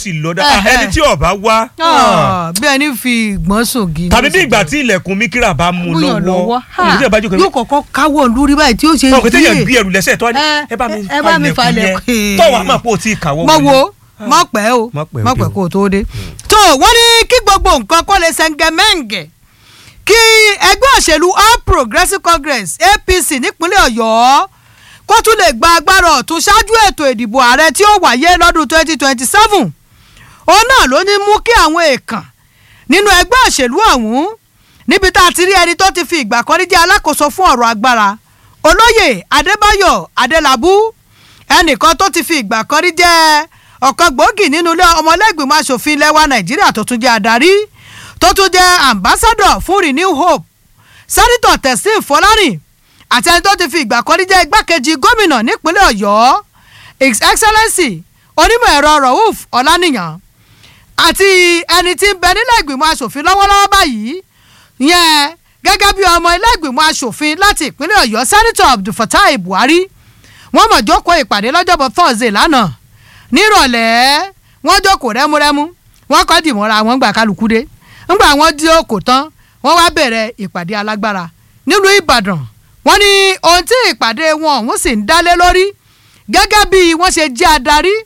ti lọ dáa Ẹhẹ́. ẹni tí ọba wá Ah, bí ẹni fi ìgbọ́n sògì. tàbí bí ìgbà tí ilẹ̀kùn mikira bá mú múyàn lọ́wọ́ lọ́wọ́ ha, ìdílé ìbájú kan yóò kọ́kọ́ káwọ́ lórí báyìí tí ó ṣe ọ̀ pé téèyàn díẹ̀. gbé ẹrù lẹ́sẹ̀ tó wá ní Ẹ, ẹ bá mi ẹ bá mi fa ilẹ̀kùn falẹ̀kùn. yẹn tọ́wọ́ àmọ́ pé o ti kàwọ́ mọ wọlé. wo mọ pẹ́ o Má pẹ́ mọ òde pẹ́ o. kó o tó dé. tó wọ́n ní kí gbogbo nǹkan kó lè ṣẹ̀ǹgẹ̀mẹ̀ǹgẹ̀ kí ẹgbẹ́ òṣèlú all progressives congress apc nípínlẹ̀ ọ̀yọ́ kó tún lè gba agbára ọ̀tún ṣáájú ètò ìdìbò ààrẹ tí ó wáyé lọ́dún twenty twenty seven òun náà ló ní mú kí àwọn èèkàn nínú ẹgbẹ́ òṣèlú ọ̀hún níbi tá a ti rí ẹni tó ti fi ìgbà kan rí jẹ́ alákòóso fún ọ̀rọ̀ agbára olóyè adébáyọ̀ adélábù ẹnìkan tó ti fi ìgbà kan rí jẹ́ ọ̀kan gbòógì nínú ilé ọmọlẹ́gbìmọ̀ asòfin ilẹ̀ wa nàìjíríà tó tún jẹ́ adarí tó tún jẹ́ ambassador fún renew hope sẹ́nitọ̀ tẹ̀sín fọlárìn àti ẹni tó ti fi ìgbà kan rí jẹ́ igbákejì gómìnà nípínlẹ̀ ọ̀yọ́ his excellency onímọ̀ ẹ̀rọ rauf ọ̀lànìyàn àti ẹni tí ń bẹ nílẹ̀ ìgbìmọ̀ asòfin lọ́wọ́lọ́wọ́ báyìí yẹn gẹ́gẹ́ bí ọmọ ilé ìgbìmọ̀ asòfin láti ìpínlẹ̀ ọ̀yọ́ sẹ́nitọ̀ abdulfatai buhari wọ́n mọ̀ jókòó ìpàdé lọ́jọ́bọ̀ thursday lánàá nírọ̀lẹ́ wọ́n jókòó rẹ́múrẹ́mú wọ́n kọ́ dìmọ́ra wọn gbà kálukú dé ńgbà wọ́n dí òkò tán wọ́n wá bẹ̀rẹ̀ ìpàdé alágbára nílùú ìbàdàn wọ́n ní ohun tí ìpàdé wọn ọ̀hún sì ń dálé lórí gẹ́gẹ́ bí wọ́n ṣe jẹ́ adarí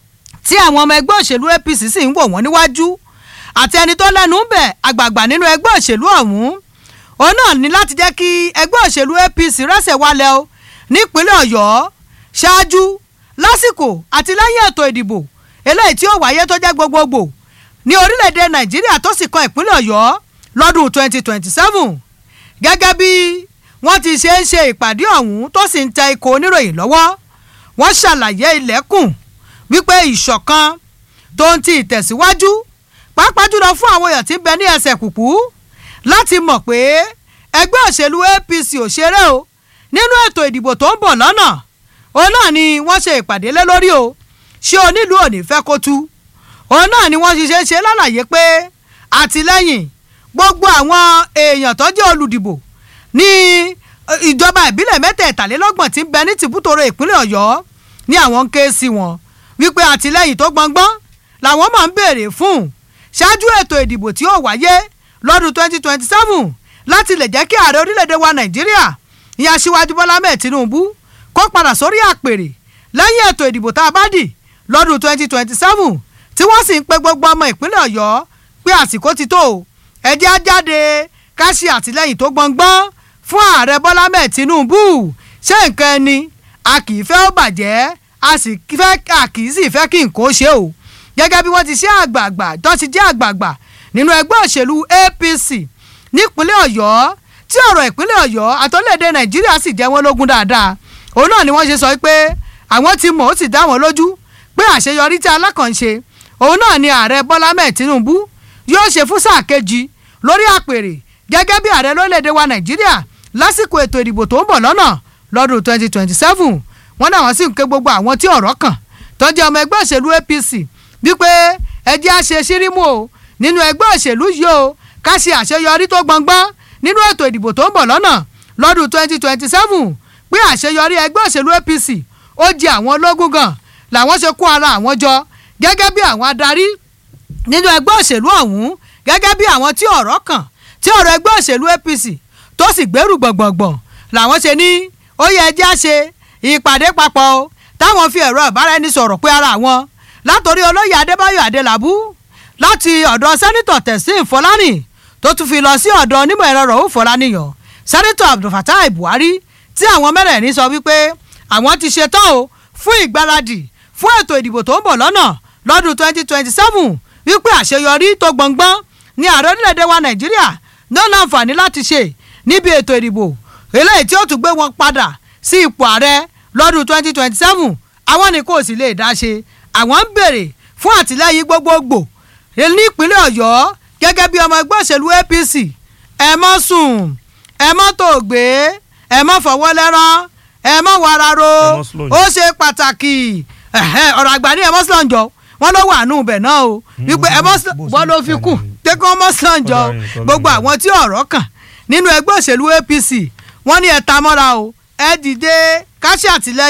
tí àwọn ọmọ ẹgbẹ́ òṣèlú apc sì ń wò wọ́n níwájú àti ẹni tó lẹ́nu ń bẹ̀ àgbààgbà nínú ẹgbẹ́ òṣèlú ọ̀hún òun náà ní láti jẹ́ kí ẹgbẹ́ òṣèlú apc rẹ́sẹ̀ wálẹ̀ o nípínlẹ̀ ọ̀yọ́ ṣáájú lásìkò àti lẹ́yìn ètò ìdìbò eléyìí tí ó wáyé tó jẹ́ gbogbogbò ní orílẹ̀-èdè nàìjíríà tó sì kan ìpínlẹ̀ ọ̀yọ́ lọ́dún 2027 gẹ́gẹ́ bí wọ́n ti ṣe ń ṣe ìpàdé ọ̀hún tó sì ń tẹ ikọ̀ oníròyìn lọ́wọ́ wọ́n ṣàlàyé ilẹ̀kùn wípé ìṣọ̀kan tó ń ti ìtẹ̀síwájú pàápàá jùlọ fún àwọn èèyàn tí ń bẹ ní ẹsẹ̀ kùkú láti mọ̀ pé ẹgbẹ́ òṣèlú apc ò ṣeré o nínú ètò ìdìbò tó ń bọ̀ lọ́nà òun náà ni wọ́n ṣe ìpàdé lé lórí o ṣé onílùú ò ní fẹ́ kó tú òun náà ni wọ́n ṣiṣẹ́ ṣe lálàyé pé àtìlẹ́yìn gbogbo àwọn èèyàn tó jẹ́ olùdìbò ní eh, ìjọba ìbílẹ̀ mẹ́tẹ̀ẹ̀tàlélọ́gbọ̀n tí ń bẹ ní tìbútòrò ìpínlẹ̀ ọ̀yọ́ ní àwọn ń ké sí wọn wípé àtìlẹ́yìn tó gbọngbọ́n làwọn máa ń béèrè fún ṣáájú ètò ìdìbò tí ó wáyé lọ́dún 2027 láti lè jẹ́ kí ààrẹ orílẹ̀-èdè wa nàìjíríà ìyá aṣíwájú bọ́lá mẹ́ẹ̀ tinubu kó padà sórí àpèrè lẹ́yìn ètò ìdìbò tá a bá dì lọ́dún 2027 tí wọ́n sì ń pe gbogbo ọmọ ìpínlẹ̀ ọ̀yọ́ pé àsìkò ti tó o ẹ jẹ́ á jáde ká ṣe àtìlẹ́yìn tó gbọngbọ́n fún ààrẹ bọ́lá mẹ́ẹ̀ tinubu ṣé nǹkan ẹni a kì í fẹ́ ó bàjẹ́ a sì fẹ́ a kì í sì fẹ́ kí nǹkan ó ṣe o gẹ́gẹ́ bí wọ́n ti ṣe àgbààgbà tó ti jẹ́ àgbààgbà nínú ẹgbẹ́ òṣèlú apc nípínlẹ̀ ọ̀yọ́ tí ọ̀rọ̀ ìpínlẹ̀ ọ̀yọ́ àtọ́lẹ̀dẹ̀ nàìjíríà sì jẹ́ wọ́n lógún dáadáa òun náà ni wọ́n ṣe sọ pé àwọn ti mọ̀ ó sì dá wọn lójú pé àṣeyọrí tí alákànṣe òun náà ni ààrẹ bọ́lá mẹ́ẹ̀ tinubu yóò ṣe fún sáà kejì lórí àpèrè gẹ́gẹ́ bí ààrẹ lórílẹ̀‐èdè wa nàìjíríà lásìkò ètò ìdìbò tó ń bọ̀ lọ́nà lọ́dún 2027 wọ́n náà wọ́n sì ń ké gbogbo àwọn tí ọ̀rọ̀ kàn tó jẹ́ ọmọ ẹgbẹ́ òṣèlú apc wípé ẹ jẹ́ àṣe sírímù o nínú ẹgbẹ́ òṣèlú yìí o ká ṣe àṣeyọrí tó gbọngbọ́n nínú ètò ìdìbò tó ń bọ̀ lọ́nà lọ́dún 2027 pé àṣeyọrí ẹgbẹ́ òṣèlú apc ó jẹ àwọn ológun gan làwọn ṣe kó ara àwọn jọ gẹ́gẹ́ bí àwọn adarí nínú ẹgbẹ́ òṣèlú ọ̀hún gẹ́gẹ́ bí àwọn tí ọ̀rọ̀ kàn tí ọ̀rọ̀ ẹgbẹ́ òṣèlú apc tó sì gbèrú gbọ̀ngbọ̀ngbọ̀n làwọn ṣe ní ó yẹ ẹjẹ́ àṣe ìpàdé papọ̀ o táwọn fi ẹ̀rọ ìbáraẹnisọ̀rọ̀ pé ara wọn látòrí olóyè adébáyọ̀ adélabú láti ọ̀dọ̀ sẹ́nitọ̀ tẹ̀sín fọlánì tó tún fi lọ sí ọ̀dọ̀ onímọ̀ ẹ̀rọ rọ̀hún fọláníyàn sẹ́nitọ̀ abdulfatai buhari tí àwọn mẹ́rẹ̀ẹ̀rin sọ wípé àwọn ti ṣetán o fún ìgbáradì fún ètò ìdìbò tó ń bọ̀ lọ́nà lọ́dún 2027 wípé àṣeyọrí tó gbọ̀ngbọ́n ní ààrẹ orílẹ̀-èdè wa nàìjíríà ló láǹfààní láti ṣe níbi ètò ìdìbò eléyìí tí ó tún gbé wọn padà sí ipò ààrẹ lọ́dún 2027 àwọn ni kò sì lè dá ṣe àwọn ń béèrè fún àtìlẹ́yìn gbogbogbò nípínlẹ̀ ọ̀yọ́ gẹ́gẹ́ bí ọmọ ẹgbẹ́ òṣèlú apc ẹ mọ́ sùn ẹ mọ́ tó gbé ẹ mọ́ fọwọ́ lẹ́rán ẹ mọ́ wararo Ẹ mọ́ slow ó ṣe pàtàkì ẹ̀hẹ́, ọ̀rọ̀ àgbà ní ẹ mọ́ sọ̀njọ́ wọn ló wà nù bẹ̀ náà o wípé ẹ mọ́ bó ṣe wọ́n ló ń fi kà kù ní. tẹ́kọ̀ mọ́ sọ̀njọ́ Ọ̀dà nǹkan gbogbo lọ́wọ́. àwọn tí ọ̀rọ̀ kàn nínú ẹgbẹ́ òṣèlú apc wọ́n ní ẹ ta mọ́ra o ẹ dìde ká ṣe àtìlẹ́yìn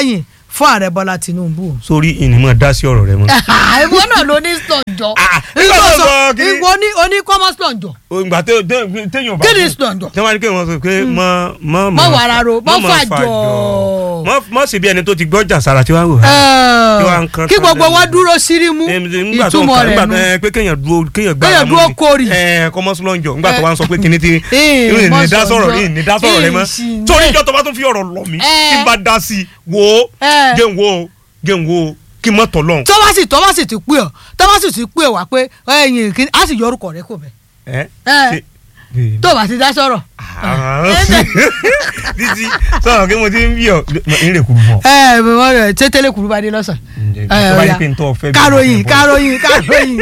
fún ààrẹ bọ́lá tinubu. sórí ìnìmọ̀ dá sí ọ̀rọ̀ rẹ mọ́. ìwọ náà ló ní slọ̀njọ́ Ah, nígbà tó sọ kí ni- ìwọ ní oní kọ́mọ́ slọ̀njọ́ ìgbà tó tó- téèyàn bá kí ni fún- slọ̀njọ́. tí wọ́n á ní kí wọ́n sọ pé mọ mọ Mọ wàrà ro, mọ mọ fàjọ. mọ mọ sì bí ẹni tó ti gbọ́jà sára tí wọ́n á wò. Kí wàá ń kan kí tán gbogbo lẹ́nu. wọn dúró sírímù nígbà tó ìtumọ̀ nǹkan rẹ̀ nígbà nù. tó ẹ pé kéèyàn dúró kéèyàn gbá Kéèyàn ara mú dúró ni. kórì. ẹ kọmọsílọ́njọ nígbà tó Eh. wá ń sọ pé kíní ti Eh, ìrìn mọ ní dá sọ̀rọ̀ sọ̀njọ́. ìrìn ní dá sọ̀rọ̀ rẹ mọ́ Eh, sì ní. torí ìjọ tó bá tún fi ọ̀rọ̀ lọ mí Eh. kí n bá dá sí i wò ó Eh. jẹ́ n wò ó jẹ́ n wò ó kí n mọ̀ tọ̀ lọ́hùn. tó bá sì tó bá sì ti pè ọ́ tó bá sì ti pè wá pé ẹ̀yìn kí á sì yọ orúkọ rẹ kò bẹ ẹ Eh. ṣe- tó bá ti dá sọ̀rọ̀. Ah. títí sọ̀rọ̀ kí mo ti ń bí ọ ń rè kúrú mọ́. ẹ ẹ mọ rẹ tètè kúrú bá dé lọ́sàn. tó bá yẹ pé n tọ́ fẹ́ bí káròyìn mo fẹ́ bọ́. káròyìn káròyìn.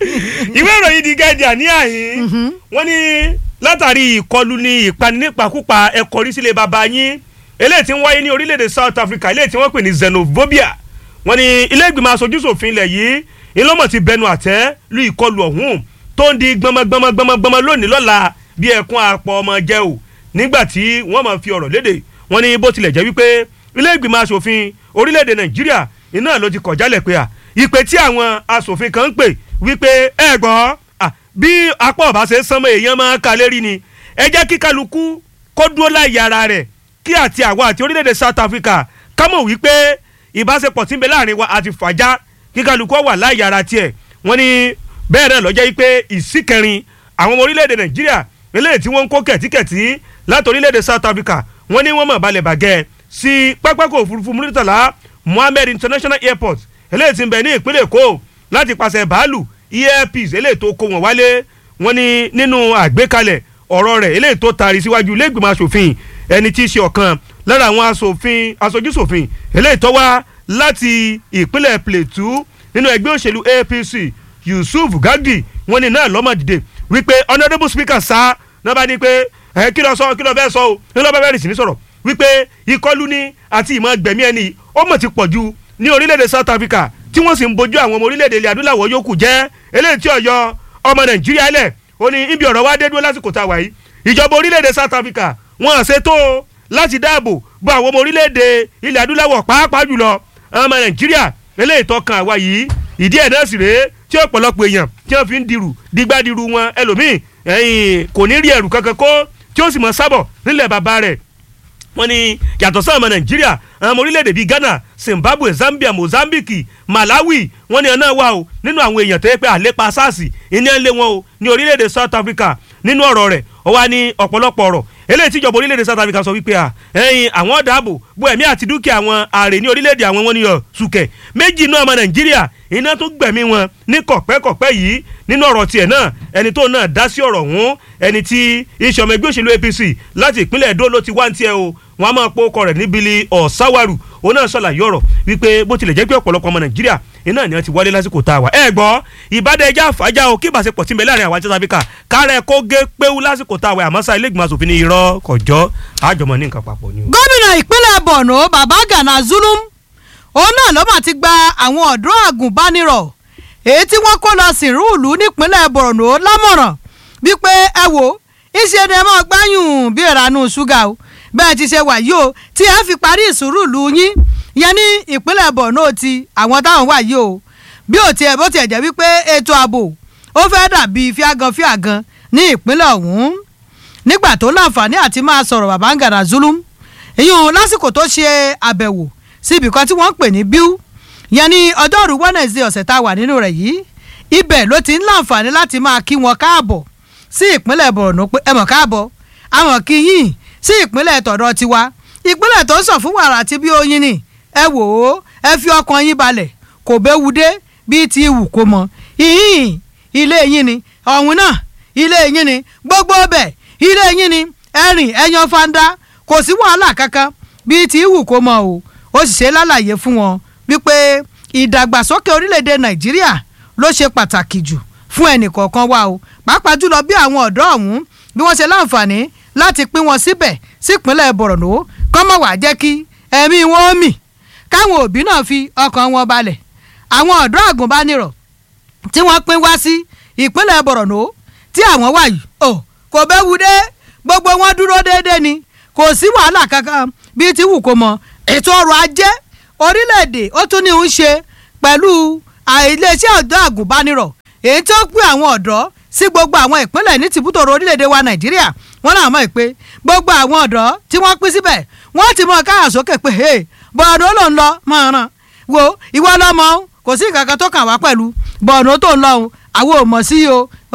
ìwé ìròyìn The Guardian ní àyín wọ́n ní látàrí ìkọlù ní ìpani nípakúpa ẹ̀kọ́ rí sílé bàbá yín eléyìí tí ń wáyé ní orílẹ̀-èdè South Africa eléyìí tí wọ́n pè ní xenophobia wọ́n ní ilé ìgbìmọ̀ aṣojúṣòfin ilẹ̀ yìí ìlọ́mọ̀ ti bẹnu àtẹ́ lu ìkọlù ọ̀hún tó ń di gbọmọgbọmọgbọmọgbọmọ lónìí lọ́la bí ẹkún apọ̀ ọmọ jẹ́ o nígbà tí wọ́n máa fi ọ̀rọ̀ léde wọ́n ní bó tilẹ̀ jẹ́ wípé ilé ìgbìmọ̀ aṣòfin orílẹ̀-èdè Nàìjíríà iná ló ti kọ̀ jálẹ̀ pé à ìpè tí àwọn aṣòfin kan ń pè wípé ẹ gbọ́ à, bí apá ọ̀bá ṣe ń sánmọ́ èèyàn máa ka lérí ni ẹ jẹ́ kí kálukú kó dúró láyé ara rẹ̀ kí àti àwa àti orílẹ̀-èdè South Africa ká mọ̀ wípé ìbáṣepọ̀ tí ń bẹ láàrin wa àti fàájà kí kálukú wà láyé ara tiẹ̀ wọ́n ní bẹ́ẹ̀ náà lọ́jọ́ yìí pé ìsíkẹrin àwọn ọmọ orílẹ̀-èdè Nàìjíríà eléyìí tí wọ́n ń kó kẹ̀tíkẹ̀tí láti orílẹ̀-èdè South Africa wọ́n ní wọ́n mọ̀ balẹ̀ bàgẹ́ sí pápákọ̀ òfurufú Muritala Mohammed International Airport eléyìí tí ń bẹ ní ìpínlẹ̀ Èkó láti pàṣẹ bàálù earpiece eléyìí tó kó wọn wálé wọ́n ní nínú àgbékalẹ̀ ọ̀rọ̀ rẹ̀ eléyìí tó taari síwájú ilé ìgbìmọ̀ asòfin ẹni tí í ṣe ọ̀kan lára àwọn asòfin aṣojúṣòfin eléyìí tó wá láti ìpínlẹ̀ Plateau nínú ẹgbẹ́ òṣèlú APC Yusuf Gagdi wọ́n ní náà lọ́mọ dìde wípé honourable speaker sá náà bá ní pé ẹ kí ló sọ kí ló fẹ́ sọ o kí ló bá bẹ̀rẹ̀ sí ní sọ̀rọ̀ wípé ìkọlù ní àti ìmọ̀ gbẹ̀mí ẹni ó mọ̀ ti pọ̀ ju ní orílẹ̀-èdè South Africa tí wọ́n sì ń bojú àwọn ọmọ orílẹ̀-èdè ilẹ̀ adúláwọ̀ yòókù jẹ́ eléyìí tí ọ̀yọ́ ọmọ Nàìjíríà lẹ̀ ó ní ibi ọ̀rọ̀ wa dé dúró lásìkò tá a wà yìí ìjọba orílẹ̀-èdè South Africa wọ́n á ṣètò láti dáàbò bo àwọn ọmọ orílẹ̀-èdè ilẹ̀ adúláwọ̀ pàápàá jùlọ ọmọ Nàìjíríà eléyìí tó kan àwa yìí ìdí ẹ̀ náà sì rèé tí ọ̀pọ̀lọpọ̀ èèyàn tí wọ́n fi ń dirù digbadiru wọn ẹlòmíì ẹ̀yìn kò ní rí ẹrù kankan kó tí ó sì mọ̀ sábọ̀ nílẹ̀ bàbá rẹ̀ wọ́n ní yàtọ̀ sáwọn ọmọ nàìjíríà àwọn ọmọ orílẹ̀-èdè bíi ghana zimbabwe zambia mozambique malawi wọ́n ní ọ̀nà wà o nínú àwọn èèyàn tó yẹ pé àlépa sars ìní ẹ̀ ń lé wọn o ní orílẹ̀-èdè south africa nínú ọ̀rọ̀ rẹ̀ ó wá ní ọ̀pọ̀lọpọ̀ ọ̀rọ̀ eléyìí tíjọba orílẹ̀-èdè south africa sọ wípé à ẹ̀yin àwọn dáàbò bo ẹ̀mí àti dúkìá àwọn ààrẹ ní orílẹ̀-èdè àwọn wọn ni ọ̀ sùkẹ̀ méjì inú ọmọ nàìjíríà iná tó gbẹ̀mí wọn ní kọ̀pẹ́kọ̀pẹ́ yìí nínú ọ̀rọ̀ tiẹ̀ náà ẹni tó náà dá sí ọ̀rọ̀ ọ̀hún ẹni tí iṣẹ́ ọmọ ẹgbẹ́ òṣèlú APC láti ìpínlẹ̀ Èdó ló ti wá ń tiẹ̀ o wọn a máa pọ̀ ọkọ rẹ̀ níbili ọ̀sáwárù òun náà ṣàlàyé ọ̀rọ̀ wípé bó tilẹ̀ jẹ́ pé ọ̀pọ̀lọpọ̀ ọmọ Nàìjíríà iná ni wọ́n ti wálé lásìkò tá a wà ẹ gbọ́ ìbádẹ́ ẹja àfájà o kí ìbáṣepọ̀ tí ń bẹ láàrin àwọn àti South Africa kárẹ̀ kó gé péwú lásìkò tá a wà àmọ́ sá ilé ìgbìmọ̀ asòfin ní irọ́ kọjọ́ àjọmọ̀ ní nǹkan papọ̀ ni o. gómìnà ìpínlẹ̀ Borno baba Gana Zulum òun náà ló mà ti gba àwọn ọ̀dọ́ àgùnbánirọ̀ èyí tí wọ́n kó lọ sìnrú ìlú nípínlẹ̀ Borno lámọ̀ràn wípé ẹ wò ìṣe ni ẹ máa gbáyùn bí ìranú ṣúgà o bẹ́ẹ̀ ti ṣe wà yìí o tí ẹ fi parí ìsúrú ìlú yín yẹn ní ìpínlẹ̀ Borno ti àwọn táwọn wà yìí o bí ò tiẹ̀ bó tiẹ̀ jẹ́ wípé ètò ààbò ó fẹ́ dàbí fíagan fíagan ní ìpínlẹ̀ ọ̀hún nígbà tó láǹfààní àti máa sọ̀rọ̀ baba Gana Zulum ìyún lásìkò tó ṣe àbẹ̀wò sí ibì kan tí wọ́n ń pè ní bíú yẹn ní ọjọ́rú Wednesday ọ̀sẹ̀ tá a wà nínú rẹ̀ yìí ibẹ̀ ló ti ń láǹfààní láti máa kí wọn káàbọ̀ sí ìpínlẹ̀ Borno pé ẹ mọ̀ káàbọ̀ àwọn kí yín sí ìpínlẹ̀ tọ̀dọ̀ tiwa ìpínlẹ̀ tó ń sọ fún wàrà àti bí oyin ni ẹ wò ó ẹ fi ọkàn yín balẹ̀ kò béwu dé bíi ti wù kó mọ ìhín ilé yín ni ọ̀hún náà ilé yín ni gbogbo ọbẹ̀ ilé yín ni ẹ̀rìn ẹ̀yàn fanda kò sí wàhálà kankan bíi ti wù kó mọ o ó sì ṣe lálàyé fún wọn wípé ìdàgbàsókè orílẹ̀-èdè Nàìjíríà ló ṣe pàtàkì jù fún ẹnìkọ̀ọ̀kan wa o pàápàá jùlọ bí àwọn ọ̀dọ́ ọ̀hún bí wọ́n ṣe láǹfààní láti pín wọn síbẹ̀ sípínlẹ̀ Borno kọ́mọ̀ wá jẹ́ kí ẹ̀mí wọn ó mì káwọn òbí náà fi ọkàn wọn balẹ̀ àwọn ọ̀dọ́ àgùnbánirọ̀ tí wọ́n pín wá sí ìpínlẹ̀ Borno tí àwọn wà yìí ò kò bẹ́wu dé gbogbo wọn dúró déédéé ni kò sí wàhálà kankan bíi ti wù kó mọ ètò ọrọ̀ ajé orílẹ̀-èdè ó tún ní í ṣe pẹ̀lú iléeṣẹ́ ọ̀dọ́ àgùnbánirọ̀ èyí tó pín àwọn ọ̀dọ́ sí gbogbo àwọn ìpínlẹ̀ ní tìbútòrò orílẹ̀-èdè wa nàìjíríà wọ́n náà mọ̀ pé gbogbo àwọn ọ̀dọ́ tí wọ́n pín síbẹ̀ wọ́n ti mọ káyà sókè pé hey bọ̀ọ̀nù ló ń lọ máa ràn wo ìwọ lọ́mọ kò sí nǹkan kan tó kàn wá pẹ̀lú bọ̀ọ̀nù tó ń lọ o àwọn ò mọ̀ sí o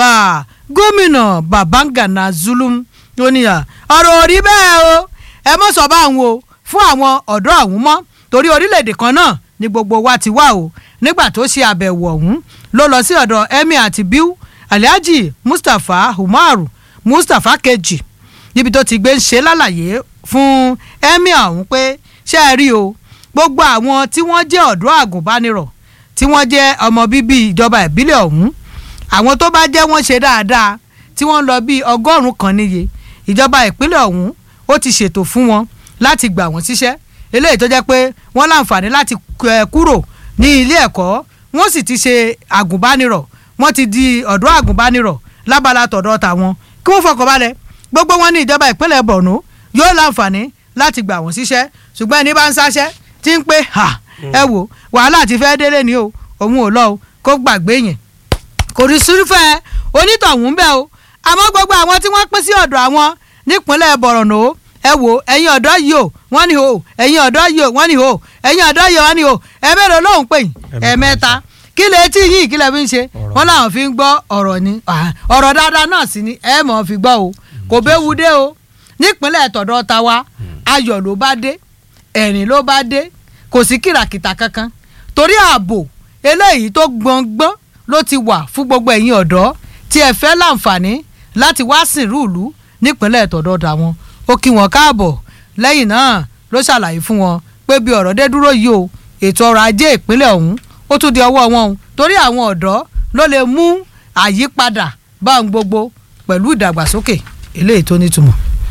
gómìnà babangana zulum ó ní ọ̀rọ̀ òrí bẹ́ẹ̀ o ẹ mọ̀ sọ bá àwọn o fún àwọn ọ̀dọ́ ọ̀hún mọ́ torí orílẹ̀-èdè kan náà ni gbogbo wa ti wá o nígbà tó ṣe àbẹ̀wò ọ̀hún ló lọ sí ọ̀dọ̀ emir àti biu alhaji mustapha umaru mustapha kejì níbi tó ti gbé ń ṣe lálàyé fún emir ọ̀hún pé ṣé ẹ rí o gbogbo àwọn tí wọ́n jẹ́ ọ̀dọ́ àgùnbánirọ̀ tí wọ́n jẹ́ ọmọ bíbí ìjọba ìbílẹ̀ ọ̀hún àwọn tó bá jẹ́ wọ́n ṣe dáadáa tí wọ́n lọ bíi ọgọ́rùn-ún kan níye ìjọba ìpínlẹ̀ ọ̀hún ó ti ṣètò fún wọn láti gbà wọ́n síṣẹ́ eléyìí tó jẹ́ pé wọ́n láǹfààní láti kúrò ní ilé ẹ̀kọ́ wọ́n sì ti ṣe àgùnbánirọ̀ wọ́n ti di ọ̀dọ́ àgùnbánirọ̀ lábala tọ̀dọ̀ tàwọn kí wọ́n fọkànbalẹ̀ gbogbo wọn ní ìjọba ìpínlẹ̀ Borno yóò láǹfààní láti gbà wọ́n síṣẹ́ ṣùgbọ́n ẹni bá ń sáṣẹ́ tí ń pé ha ẹ wò wàhálà ti fẹ́ délé ni o òun ò lọ o kó gbàgbé yẹn kò rí sùúrùfẹ́ onítọ̀hún bẹ́ẹ̀ o àmọ́ gbogbo àwọn tí wọ́n pín sí ọ̀dọ̀ àwọn nípínlẹ̀ Borno ẹ wò ẹ̀yin ọ̀dọ́ yìí o wọ́n ní o ẹ̀yin ọ̀dọ́ yìí o wọ́n ní o ẹ̀yin ọ̀dọ́ yìí o wọ́n ní o ẹ̀mẹ́rẹ̀ lóhùn pè yín ẹ̀mẹ́ta kí lè tí yìí kí lè fi ń ṣe wọ́n làwọn fi ń gbọ́ ọ̀rọ̀ ni ọ̀rọ̀ dáadáa náà sì ni ẹ̀ mọ̀ fi gbọ́ o kò béwu dé o nípínlẹ̀ tọ̀dọ̀ ta wa ayọ̀ ló bá dé ẹ̀rìn ló bá dé kò sí kìràkìtà kankan torí ààbò eléyìí tó gbọ̀ngbọ́n ló ti wà fún gbogbo ẹ̀yin ọ̀dọ́ tí ẹ fẹ́ láǹfààní láti wá sìnrú ìlú nípínlẹ̀ tọ̀dọ̀ tàwọn ó kí wọn káàbọ̀ lẹ́yìn náà ló ṣàlàyé fún wọn pé bí ọ̀rọ̀ dé dúró yìí o ètò ọrọ̀ ajé ìpínlẹ̀ ọ̀hún ó tún di ọwọ́ wọn o torí àwọn ọ̀dọ́ ló lè mú àyípadà bá ohun gbogbo pẹ̀lú ìdàgbàsókè eléyìí tó nítumọ̀.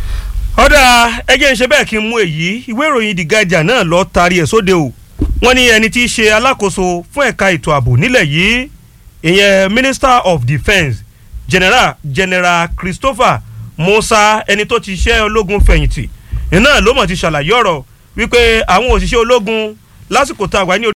ọ̀dà ẹjẹ́ ń ṣe bẹ́ẹ̀ kí n mú èyí ìwé ìròyìn The Guardian náà lọ taari ẹ̀ sóde o wọ́n ní ẹni tí í ṣe alákòóso fún ẹ̀ka ètò ààbò nílẹ̀ yìí ìyẹn Minister of Defence General General Christopher Musa ẹni tó ti ṣe ológun fẹ̀yìntì iná ló mọ̀ ti ṣàlàyé ọ̀rọ̀ wípé àwọn òṣìṣẹ́ ológun lásìkò tá a wà ní